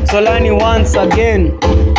Solani once again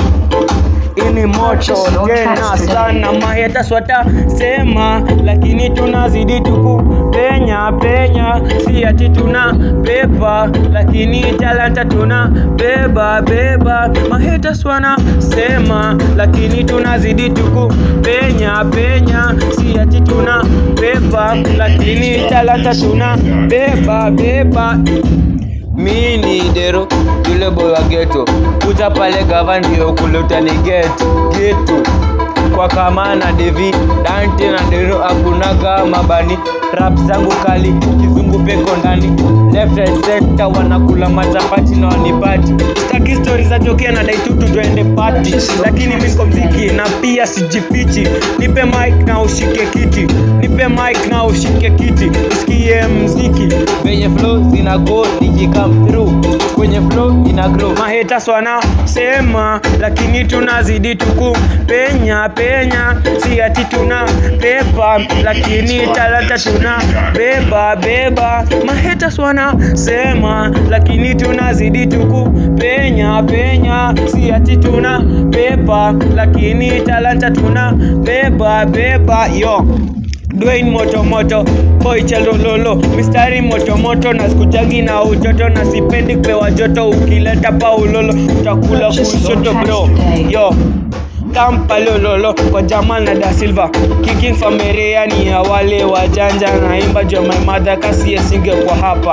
ini moto tena sana maheta swata sema lakini tunazidi tuku penya penya si ati tuna pepa lakini talanta tuna beba beba maheta swana sema lakini tunazidi tuku penya penya si ati tuna pepa lakini talanta tuna beba beba mi ni dero yule boy wa geto kuja pale gava ndio kule utani get geto kwa kama na devi dante na dero akunaga mabani rap zangu kali kizungu peko ndani left right center wanakula machapati na wanipati staki stori za jokia na daitutu twende pati lakini miko mziki na pia sijifichi nipe mic na ushike kiti nipe mic na ushike kiti usikie mziki venye flow zina go nikikam through kwenye flow ina grow maheta swana sema lakini tunazidi tuku penya penya si ati tuna pepa lakini talanta tuna beba beba maheta swana sema lakini tunazidi tuku penya penya si ati tuna pepa lakini talanta tuna beba beba yo Dwayne moto moto boy chalololo mistari moto moto na sikujagi na ujoto na sipendi kupewa joto ukileta paulolo utakula kushoto bro yo kampalololo kwa Jamal na Da Silva kicking familia ni ya wale wajanja naimba jo my mother kasi singe kwa hapa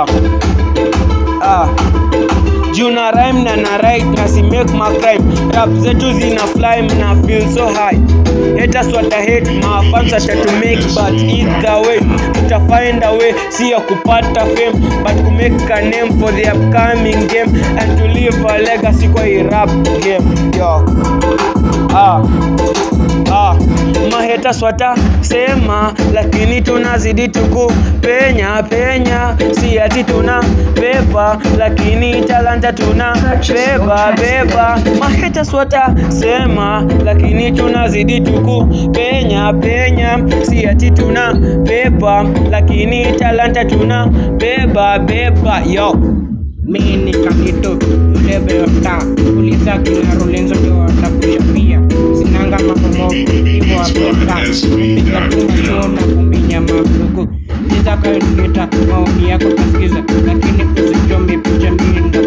ah juu na rhyme na na write na si make my crime rap zetu zina fly na feel so high haters wata hate my fans wata to make but either way uta find a way si ya kupata fame but to make a name for the upcoming game and to leave a legacy kwa hii rap game yo ah ah maheta swata sema lakini tunazidi tuku penya penya si ati tuna pepa lakini talanta tuna beba beba maheta swata sema lakini tunazidi tuku penya penya si ati tuna pepa lakini talanta tuna beba beba yo mi ni kakito yule beota uliza kina Rolenzo ndio watakushapia sinanga mabomo hivyo apeta piga tu macho na kuminya mafuku niza kaileta maoni yako tasikiza lakini usichome picha minda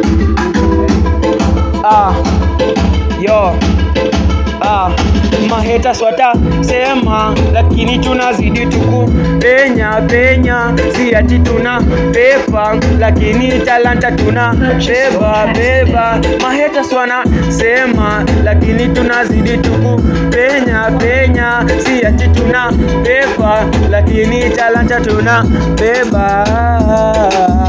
ah yo ah maheta swata sema lakini tunazidi tuku penya penya si ati tuna pepa lakini talanta tuna beba beba maheta swana sema lakini tunazidi tuku penya penya si ati tuna pepa lakini talanta tuna beba